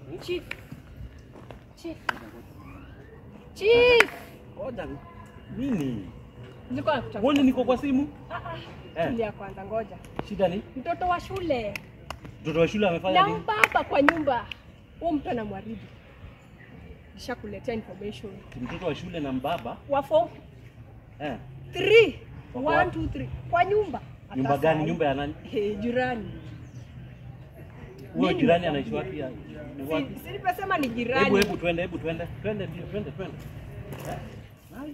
Chief. Chief. Chief. Ngoja nini? Nilikuwa nakutafuta. Uone niko kwa simu? Ah, ah. Eh. Tulia kwanza ngoja. Shida ni Mtoto wa shule. mtoto wa shule amefanya Na nini? mbaba kwa nyumba. Huyu mtu anamwaribu. Nishakuletea information. Mtoto wa shule na mbaba Wa form eh. 3. Wako 1 wapi? 2 3. Kwa nyumba. Nyumba Hata gani? sahi. Nyumba ya nani? Hey, jirani. Huyo Mimi jirani nakwambia. anaishi wapi? ya- ni wapi? Si, si nimesema ni Hebu jirani. hebu twende, hebu twende. Twende ndio, twende twende. Eh? Hai.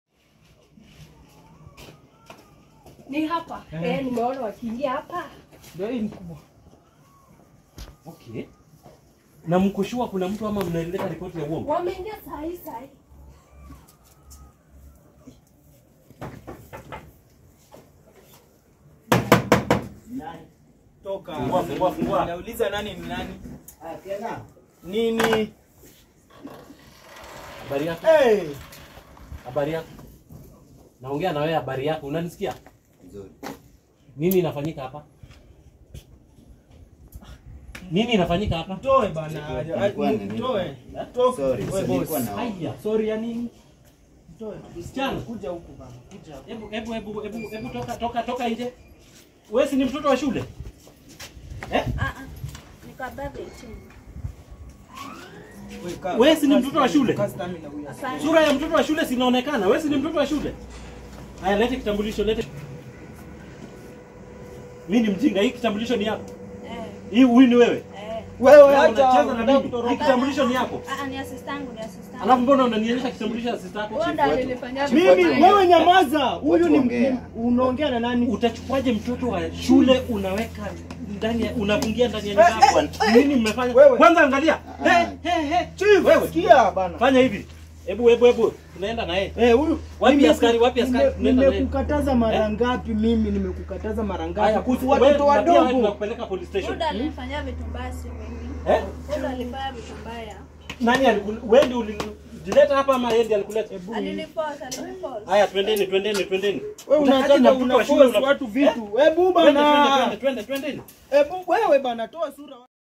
Ni hapa. Eh, nimeona wakiingia hapa. Ndio hii mkubwa. Okay. Na mkoshua kuna mtu ama mnaleta ripoti ya uongo? Wameingia saa hii saa hii. Toka. Fungua, fungua, fungua. Nauliza nani ni nani? Nini? Habari yako? Hey! Habari yako? Naongea na wewe habari yako. Unanisikia? Nzuri. Nini inafanyika hapa? Nini inafanyika hapa? Toe bana. Nilikuwa na- Toe. Toka. Sorry, Wewe nilikuwa boss. na- Haya. Sorry ya nini? Toe. Msichana. Kuja huku bana. Kuja. Hebu hebu hebu hebu hebu toka toka toka nje. Wewe si ni mtoto wa shule? Eh? Niko above 18. Wewe kaa. Wewe si ni mtoto wa shule? Kaa stamina huyu. Asante. Sura ya mtoto wa shule sinaonekana. Wewe si ni mtoto wa shule? Haya, lete kitambulisho, lete. Mimi ni mjinga, hii kitambulisho ni yako. Eh, Hii huyu ni wewe. eh. Wewe Wewe acha unacheza na unataka mimi. Hii kutoroka. kitambulisho ni yako. Ah, ah, ni assist yangu, ni assist yangu. Alafu mbona unanionyesha kitambulisho cha sister yako? Huyo ndo alinifanyia Mimi vibaya. wewe nyamaza. Huyu ni Ongea. unaongea na nani? Utachukuaje mtoto wa shule unaweka ndani ya unafungia ndani ya nyumba yako? Nini mmefanya? Wewe. Kwanza angalia. Ah. He he he. Chief, Wewe. sikia bana. Fanya hivi. Hebu hebu hebu. Tunaenda na yeye. Eh, huyu Wapi nimeku- askari? Wapi askari? nime- Tunaenda naye. Nimekukataza mara ngapi mimi? Nimekukataza mara ngapi? Haya, Kuhusu wewe watoto na pia wewe wadogo. tunakupeleka police station. Huyu ndo alinifanyia vitu mbaya, si mimi. Eh? Huyu ndo alifanya vitu mbaya. Nani alikul- wewe ndio ulijileta hapa ama yeye ndiye alikuleta? Aliniforce, aliniforce. Haya, twendeni, twendeni, twendeni. Wewe Utakaje unataka na mtoto wa shule unaforce una- watu Eh? vitu. Hebu Twende, twende, bana. twende, twende, twendeni. Hebu wewe bana toa sura.